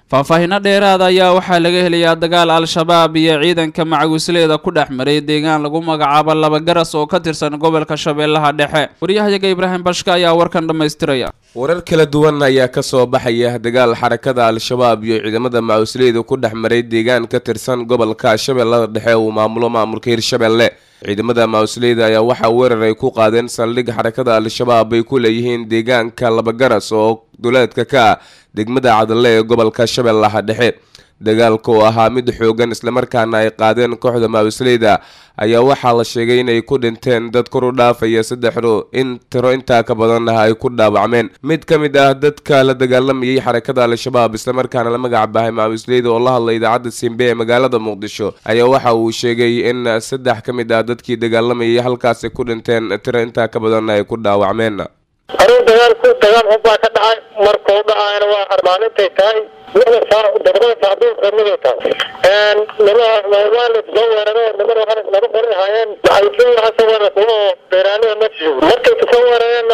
faahfaahinno dheeraada ayaa waxaa laga helayaa dagaal al-shabaab iyo ciidanka macawisleeda ku dhex maray deegaan lagu magacaabo labagaras oo ka tirsan gobolka shabeellaha dhexe waryahayaga ibraahim bashka ayaa warkan dhammaystiraya warar kala duwan ayaa kasoo baxaya dagaal xarakada al-shabaab iyo ciidamada macawisleyda ku dhex maray deegaan ka tirsan gobolka shabeellada dhexe uu maamulo maamulka hirshabelle ciidamada macawisleyda ayaa waxaa weerar ay ku qaadeen saldhig xarakada al-shabaab ay ku leeyihiin deegaanka labagaras oo duleedka ka ah degmada cadalle ee gobolka shabeellaha dhexe dagaalka oo ahaa mid xoogan islamarkaana ay qaadeen kooxda macawisleyda ayaa waxaa la sheegay inay ku dhinteen dad kor u dhaafaya saddexdu in tiro intaa ka badanna ay ku dhaawacmeen mid ka mid ah dadka la dagaalamayay xarakada al-shabaab islamarkaana la magac bahay macawisleyda oo la hadlay idaacadda simbe ee magaalada muqdisho ayaa waxa uu sheegay in saddex ka mid ah dadkii dagaalamayay halkaasi ku dhinteen tiro intaa ka badanna ay ku dhaawacmeen anugu dagaalku dagaal xun baa ka dhacay markuu dhacayna waa armaalintay tahay lixda saac todobada saac duurka miday tahay nima waa la soo weeraro nimana waxaa laba qori ahaayeen maxaysiin waxaa soo weerara kuwa oo beeraanida ma joogo markay kasoo weerareenna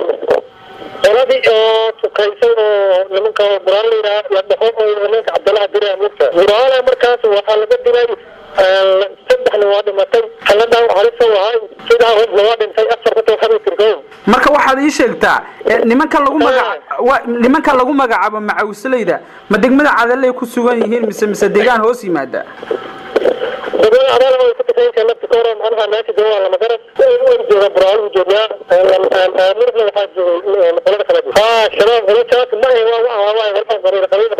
qoladii oo tukaysay oo nimanka buraan la yidhaha la dhaho oo nimanka cabdalaha diraa mugta buraale markaas waxaa laga dilay saddexna waa dhimatay haladaan halisa wahay sidaa hobna waa dhintay afar ka tooxada tirkow marka waxaad ii sheegtaa nimanka lagu magaca nimanka lagu magacaabo macawisleyda ma degmada cadaley ku sugan yihiin mise mise deegaan hoos yimaada degmada cadal way ku tukaynka lafti kahor macnaha meesha jooga lama garas way jooga buraalu joogaa murugna waxaa joogay qolada kale ha shabaab qolojaas ma ahe waa waa waa walaa qariir qariir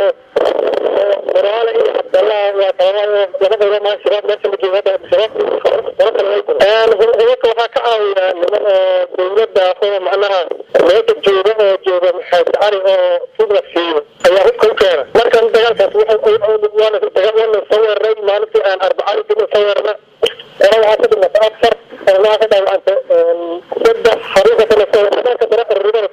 buraale iyo cabdallah waa kala laba qaybo maa shabaab meesha ma jooga shabaab qolo kale way hubaka waxaa ka caawiya niman oo dowladda oo macnaha meesha jooga oo jooga maxamed cali oo fudla siiyo ayaa hubka u keena markan dagaalkaas waana waana soo weeraray maalintii aan arbacadii dib soo weerarna qolo waxaa ka dhimatay afar qolnaha ka dhaawacantay saddex xaruunka kale soo dhanka dara qarribada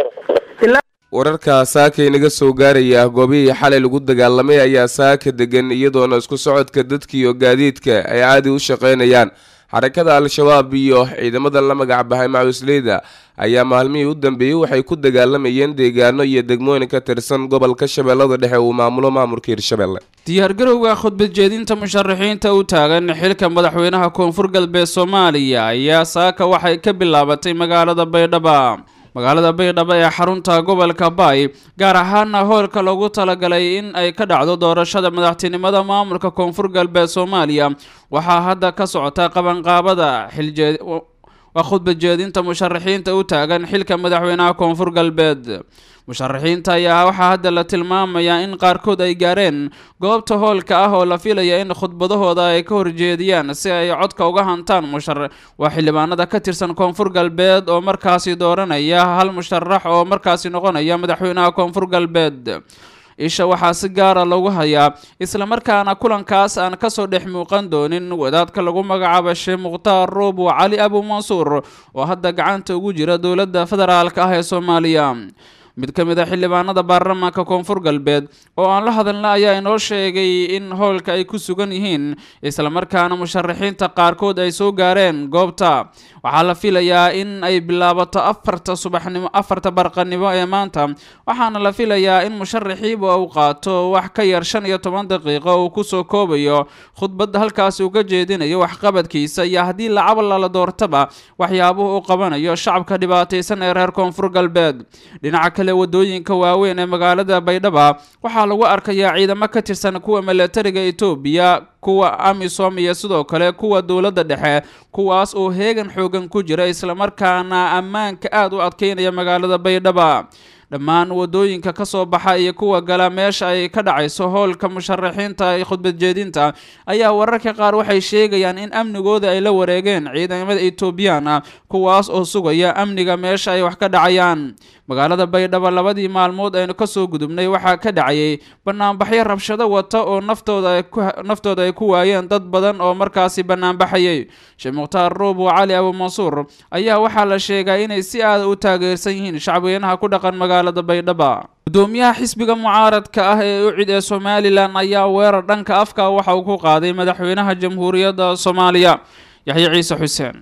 isku wararka saaka inaga soo gaaraya goobihii xalay lagu dagaalamay ayaa saaka degan iyadoona isku socodka dadka iyo gaadiidka ay caadi u shaqeynayaan xarakada al-shabaab iyo ciidamada la magac bahay macawisleyda ayaa maalmihii u dambeeyey waxay ku dagaalamayeen deegaano iyo degmooyin ka tirsan gobolka shabeellada dhexe uu maamulo maamulka hirshabelle diyaargarowga khudbad jeedinta musharaxiinta u taagan xilka madaxweynaha koonfur galbeed soomaaliya ayaa saaka waxay ka bilaabatay magaalada baydhaba magaalada baydhabo ee xarunta gobolka baay gaar ahaana hoolka loogu talagalay in ay ka dhacdo doorashada madaxtinimada maamulka koonfur galbeed soomaaliya waxaa hadda ka socota qabanqaabada xiljeed waa khudbad jeedinta musharaxiinta u taagan xilka madaxweynaha koonfur galbeed musharaxiinta ayaa waxaa hadda la tilmaamayaa in qaarkood ay gaareen goobta hoolka ah oo la filaya in khudbadahooda ay ka horjeediyaan si ay codka uga hantaan mushar waa xildhibaanada ka tirsan koonfur galbeed oo markaasi dooranaya hal musharax oo markaasi noqonaya madaxweynaha koonfur galbeed isha waxaa si gaara lagu hayaa islamarkaana kulankaas aan kasoo dhex muuqan doonin wadaadka lagu magacaabo sheekh mukhtaar ruubu cali abu mansuur oo hadda gacanta ugu jira dowladda federaalka ah ee soomaaliya mid ka mid a xildhibaanada baarlamaanka koonfur galbeed oo aan la hadalna ayaa inoo sheegay in howlka ay ku sugan yihiin islamarkaana musharaxiinta qaarkood ay soo gaareen goobta waxaa la filayaa in ay bilaabato afarta subaxnimo afarta barqanimo ee maanta waxaana la filayaa in musharaxiiba uu qaato wax ka yar shan iyo toban daqiiqo uu kusoo koobayo khudbadda halkaasi uu ka jeedinayo waxqabadkiisa iyo haddii lacaba lala doortaba waxyaabuhu uu qabanayo shacabka dhibaataysan ee reer koonfur galbeed dhinaca kale wadooyinka waaweyn ee magaalada baydhaba waxaa lagu arkayaa ciidamo ka tirsan kuwa milatariga etoobiya kuwa amisom iyo sidoo kale kuwa dowladda dhexe kuwaas oo heegan xoogan ku jira islamarkaana ammaanka aada u adkeynaya magaalada baydhaba dhammaan wadooyinka kasoo baxa iyo kuwa gala meesha ay ka dhacayso howlka musharaxiinta ee khudbad jeedinta ayaa wararka qaar waxay sheegayaan in amnigooda ay la wareegeen ciidamada etoobiyaan ah kuwaas oo sugaya amniga meesha ay wax ka dhacayaan magaalada baydhabo labadii maalmood aynu kasoo gudubnay waxaa ka dhacayay banaanbaxyo rabshado wata oo naftooda ay ku naftooda ay ku waayeen dad badan oo markaasi banaanbaxayay sheekh mukhtaar ruubu cali abu mansuur ayaa waxaa la sheegaa inay si aada u taageersan yihiin shacweynaha ku dhaqan magaalada baydhaba gudoomiyaha xisbiga mucaaradka ah ee ucid ee somalilan ayaa weerar dhanka afka waxa uu ku qaaday madaxweynaha jamhuuriyadda soomaaliya yaxye ciise xuseen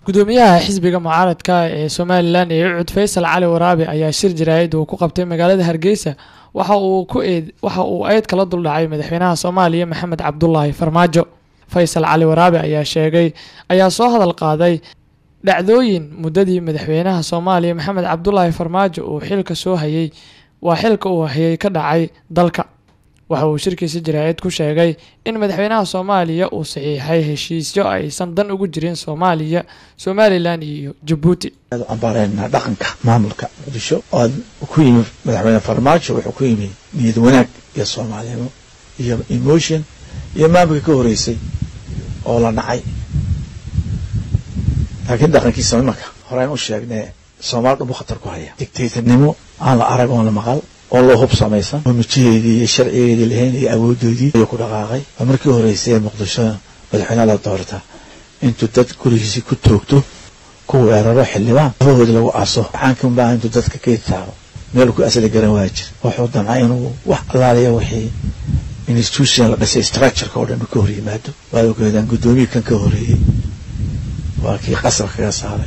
gudoomiyaha xisbiga mucaaradka ee somalilan ee ucud faysal cali waraabe ayaa shir jaraa'id uu ku qabtay magaalada hargeysa waxa uu ku eed waxa uu eed kala duldhacay madaxweynaha soomaaliya maxamed cabdulaahi farmaajo faysal cali waraabe ayaa sheegay ayaa soo hadal qaaday dhacdooyin muddadii madaxweynaha soomaaliya maxamed cabdulaahi farmaajo uu xilka soo hayay waa xilka uu hayay ka dhacay dalka waxa uu shirkiisa jaraa'id ku sheegay in madaxweynaha soomaaliya uu saxiixay heshiisyo aysan dan ugu jirin soomaaliya somalilan iyo jabuuti ambaareynaa dhaqanka maamulka muqdisho oo ku yimi madaxweyne farmaajo wuxuu ku yimi niyad wanaag iyo soomaalinimo iyo emotion iyo maamulka ka horeysay oo la nacay laakiin dhaqankiisa imanka horeyn u sheegnee soomaali dhumbu khatar ku haya dictatornimo aan la arag oon la maqal oo loo hub samaysan oo mijaheedii iyo sharcigeedii lahayn iyo awoodoodii ayuu ku dhaqaaqay waa markii horeysay ee muqdisho madaxweynaha la doorta intuu dad gurigiisii ku toogto ku weeraro xildhibaan labahoodi lagu aso waxaankan baa intuu dadka ka taabo meel ku asli garan waa jir wuxuu damcay inuu wax allaaliya wixii institution la dhisay structureka oo dhan ka hor yimaado waad ogeedaan guddoomiyi kan ka horeeyey waa kii qasab kaga saaray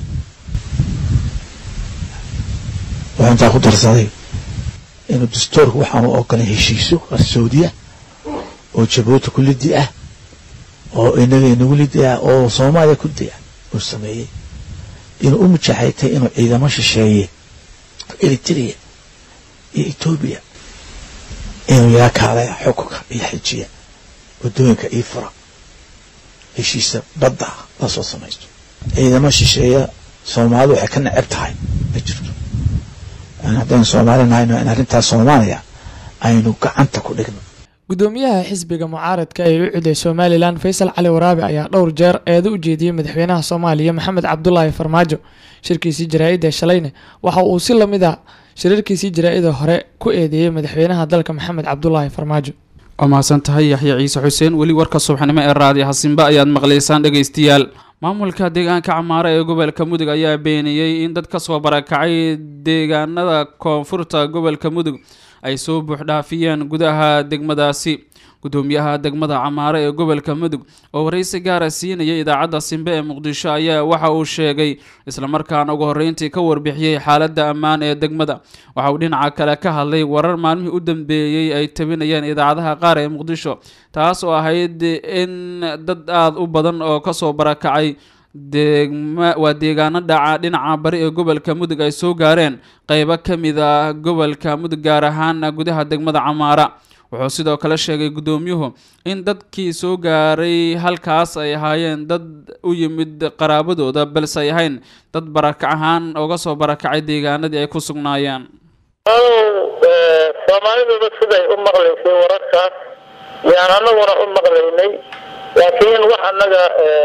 wuxuu intaa ku darsaday inuu dastuurku waxaanu ogolay heshiiso qarsoodiya oo jabuuti ku lidi ah oo inaga inagu lidi ah oo soomaaliya ku di ah uu sameeyey inuu u mujaxaytay inuu ciidamo shisheeye eritrea iyo etoobiya inuu yaga kaalaya xukunka iyo xejiya waddooyinka io fura heshiisa badda lasoo samaysto ciidamo shisheeya soomaalidu waxay ka neceb tahay ma jirto haddaynu soomaali nahayno in arrintaas soomaaliya aynu gacanta ku dhigno gudoomiyaha xisbiga mucaaradka ee u cuday somalilan faysal cali waraabe ayaa dhowr jeer eedo u jeediyey madaxweynaha soomaaliya maxamed cabdulaahi farmaajo shirkiisii jaraa-ida shalayne waxa uu si lamid a shirarkiisii jaraa-ida hore ku eedeeyey madaxweynaha dalka maxamed cabdulaahi farmaajo waa mahadsan tahay yaxya ciise xuseen weli warka subaxnimo ee raadiyo hasimba ayaad maqlaysaan dhegaystayaal maamulka deegaanka camaare ee gobolka mudug ayaa beeniyey in dad ka soo barakacay deegaanada koonfurta gobolka mudug ay soo buuxdhaafiyeen gudaha degmadaasi gudoomiyaha degmada camaare ee gobolka mudug oo waraysi gaara siinaya idaacadda simbe ee muqdisho ayaa waxa uu sheegay islamarkaana ugu horreyntii ka warbixiyey xaaladda ammaan ee degmada waxa uu dhinaca kale ka hadlay warar maalmihii u dambeeyey ay tabinayeen idaacadaha qaar ee muqdisho taas oo ahayd in dad aada u badan oo kasoo barakacay deegma waa deegaano dhaca dhinaca bari ee gobolka mudug ay soo gaareen qeybo ka mid ah gobolka mudug gaar ahaan gudaha degmada camaara wuxuu sidoo kale sheegay guddoomiyuhu in dadkii soo gaaray halkaas ay ahaayeen dad u yimid qaraabadooda balse ay ahayn dad barakac ahaan uga soo barakacay deegaanadii ay ku sugnaayeen soomaaliduba siday u maqlaysay wararkaas yaan anaguna u maqlaynay laakiin wax annaga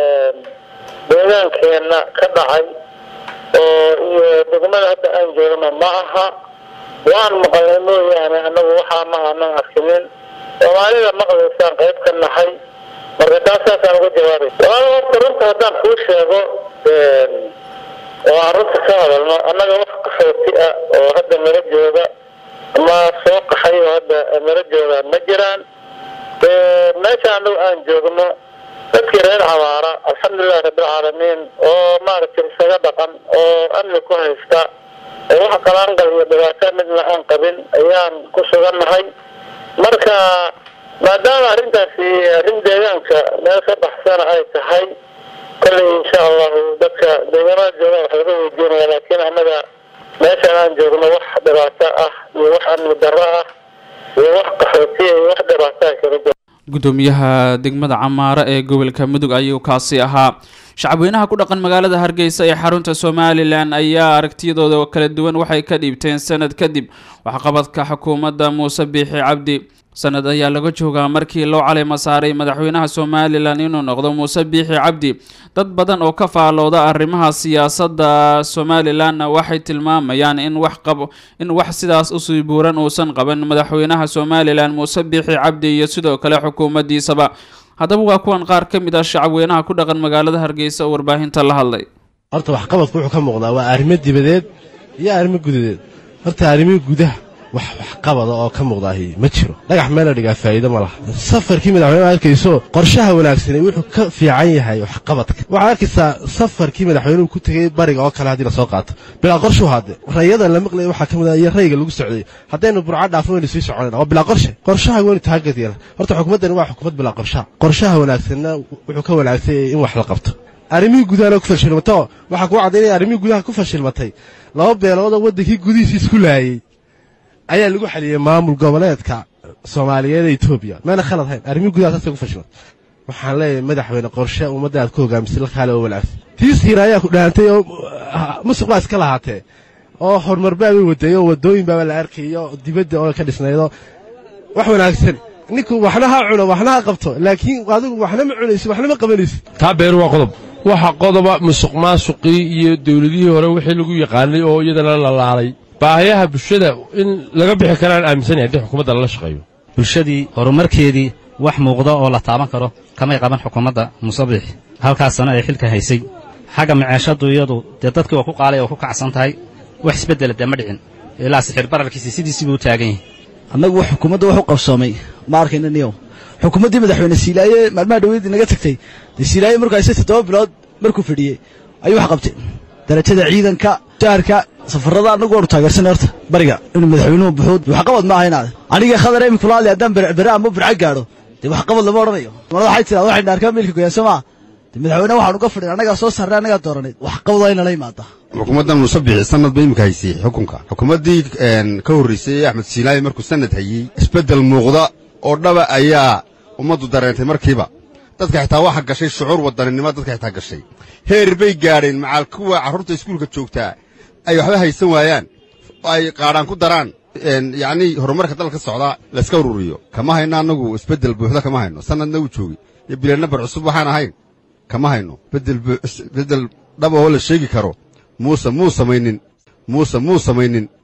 deegaankeenna ka dhacay oo iyo degmada hadda aan joogno ma aha waan maqalnay mooyaane anagu waxaa ma aanan arkinin soomaalida maqlaysaan qayb ka nahay marka taasaasaan uga jawaabay walaal horta runta haddaan kuu sheego oo aan runta ka hadalno annaga wax qaxooti ah oo hadda nala jooga ama soo qaxay oo hadda nala jooga ma jiraan meesha anagu aan joogno dadkii reer cabaara alxamdulilahi rabbilcaalamiin oo maaragtay isaga dhaqan oo amni ku haysta oo wax qalaanqal iyo dhibaato midna aan qabin ayaan ku sugannahay marka maadaama arrintaasi arrin deegaanka meel ka baxsana ay tahay kolley insha allahu dadka deegaanada joogaan wax laga weydiinaya laakiin annaga meeshaan aan joogno wax dhibaato ah iyo wax amni darro ah iyo wax qaxootiya iyo wax dhibaato ah kala jiro gudoomiyaha degmada camaare ee gobolka mudug ayuu kaasi ahaa shacabweynaha ku dhaqan magaalada hargeysa ee xarunta somalilan ayaa aragtiyadooda kala duwan waxay ka dhiibteen sanad kadib waxqabadka xukuumadda muuse biixi cabdi sanad ayaa laga joogaa markii loo caleyma saaray madaxweynaha somalilan inuu noqdo muuse biixi cabdi dad badan oo ka faalooda arrimaha siyaasadda somalilanna waxay tilmaamayaan in wax qabo in wax sidaas usii buuran uusan qaban madaxweynaha somalilan muuse biixi cabdi iyo sidoo kale xukuumaddiisaba haddaba waa kuwan qaar ka mid ah shacabweynaha ku dhaqan magaalada hargeysa oo warbaahinta la hadlay horta waxqabadku wuxuu ka muuqdaa waa arrimo dibadeed iyo arrimo gudadeed horta arrimihii gudaha wax waxqabada oo ka muuqdaahi ma jiro dhagax meela dhigaa faa'iido ma laha safarkii madaxweyneha arkayso qorshaha wanaagsani wuxuu ka fiican yahay waxqabadka waxaad arkaysaa safarkii madaxweynuhu ku tegey bariga oo kale haddii lasoo qaato bilaa qorshu haade rayadan la maqlaya waxaa ka mid ah iyo rayga lagu socday haddaynu burca dhaafno waynu sii soconayna waa bilaa qorshe qorshaha waynu taagad yeela horta xukuumaddani waa xukuumad bilaa qorshaha qorshaha wanaagsanna wuxuu ka wanaagsan yahay in wax la qabto arrimihii gudahana ku fashilmato waxaa kuu caddaynaya arrimihii gudaha ku fashilmatay laba beeloodoo waddankii gudihiisii isku laayey ayaa lagu xaliyey maamul goboleedka soomaaliyeed ee etoobiya meena khalad hayn arrimihii gudaha saasay ku fashilmatay waxaan leeyahay madaxweyne qorshe ummadda aad ku hogaamisay la kaale oo wanaagsan tiis hiira ayaa ku dhaantay oo musuq baa iska lahaatee oo horumar baabay wadeeyo waddooyin baaba la arkayo dibadda oo ka dhisnaydoo wax wanaagsan ninku waxna ha cuno waxna ha qabto laakiin adigu waxna ma cunaysid waxna ma qabanaysid taa beeru waa qodob waxa qodoba musuq maasuqii iyo dawladihii hore wixii lagu yaqaanay oo iyadana la laalay baahayaha bulshada in laga bixi karaan aaminsanaya haddii xukuumadda lala shaqeeyo bulshadii horumarkeedii wax muuqda oo la taaban karo kamay qaban xukuumadda musabix halkaas sano ay xilka haysay xagga maceeshaddu iyadu dee dadkii waa ku qaalay oo ku kacsan tahay wax isbeddela dee ma dhicin ilaa sixir bararkiisi sidiisii buu u taagan yahay annagu xukuumadda wax u qabsoomay ma arkayna niyow xukuumaddii madaxweyne siilaaye maalmaha dhaweyd inaga tagtay dee siilaaye markuu haysay toddoba bilood markuu fadhiyey ayuu wax qabtay darajada ciidanka jaarka safarrada annagu waanu taageersanay horta bariga inuu madaxweynuhu buxuud waxqabad ma ahaynaade aniga khadar emi kula hadlay haddaan bere ama burca gaadho dee waxqabad lama odhanayo malada waxay tiraa waxay dhaarkaa meelka goyaan soo maa dee madaxweyne waxaan uga fadhin annagaa soo sarray annagaa dooranayd waxqabad waa inala imaada xukuumaddan musabixi sanad ba imika haysay xukunka xukuumaddii ka horraysay axmed siilaaye markuu sanad hayey isbeddel muuqda oo dhaba ayaa ummaddu dareentay markiiba dadka xitaa waxa gashay shucuur wadaninimo dadka xitaa gashay heer bay gaadheen macaal kuwa carruurta iskuulka joogtaa ay waxba haysan waayaan ay qaadhaan ku daraan yacnii horumarka dalka socdaa layska ururiyo kama hayno annagu isbeddel buuxda kama hayno sanadna uu joogay iyo bilan nambar cusub waxaan ahayn kama hayno beddel dhab oo la sheegi karo muuse muu samaynin muuse muu samaynin